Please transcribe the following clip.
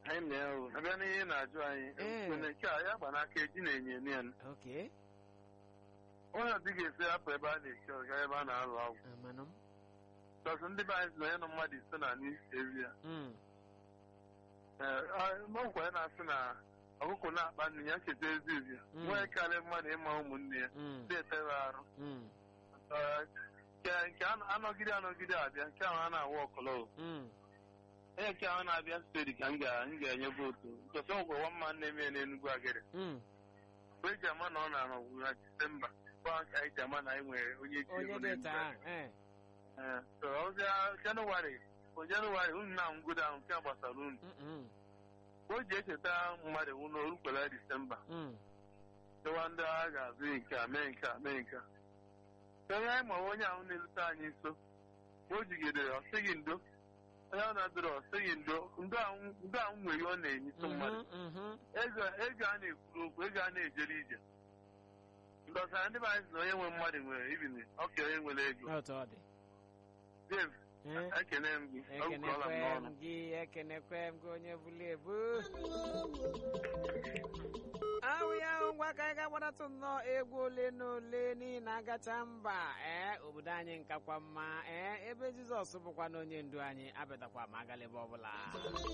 anyị na-ewu abịa n'ihe na-ajụ anyị Ee. kwene nke a ya gba n'aka eji na-enye enye ya Okay. onye ọdị ga-esi hapụ ebe a na-eche ọga ebe a na-alụ ọgwụ Amanụ m. tọsụ ndị be anyị si na onye nọ mmadụ ise na n'isi ezi ya Mm. ọgwụ ya na-asị na ọkụkọ na-akpa nne ya cheta ezi ezi ya Mm. nwee karịa mmadụ ịma ụmụnne ya Mm. ndị etere arụ Mm. Ee, nke nke anọ- anọgide anọgide abịa nke ahụ a na-awa ọkọlọ Mm. onye nke ahụ na-abịa steeti ka m ga- m ga-enye vootu ntọsị ọgwụ nwa mma na-eme ya n'Enugwu agịrị Mm. mgbe eji ama na ọ na-anọgbu na disemba kwa ka anyị ji ama na anyị nwere onye ji Onye ego dị n'Enugwu taa. agịrị. Eh. Ee, so ọbịa jenụwarị o jenụwarị unu na ngụda ahụ nke a gbasara unu Mm. o ji echeta mmadụ nwụ na orukwela disemba Mm. chewa ndị agha ga-azụ nke a mee nke a mee nke a onye anyị ma onye ahụ na-elute anyị nso o jigidere ọ sịghị ndo onye ahụ na-adịrị ọ sịghị ndo ndo ahụ ndo ahụ nwere ihe ọ na-enyetụ mmadụ Mhm. Mhm. ego ego a na-ekwuru okwu ego a na-ejere ije ndọsara ndị be anyị sị na onye nwe mmadụ nwere ibini ọka onye nwere ego Otu ọ dị. Dave Eh. ekene m gị ọgwụkọla m ekenekwe n'ọnụ m gị ekenekwe m gị onye bulu ebu ahụ ya ahụ ngwa ka anyị ga-agbadatụ nnọọ egwu ole na ole n'ihi na agacha mba ee obodo anyị nkakwa mma ee ebe jizọs bụkwa na onye ndu anyị abịatakwa ma agala ebe ọbụla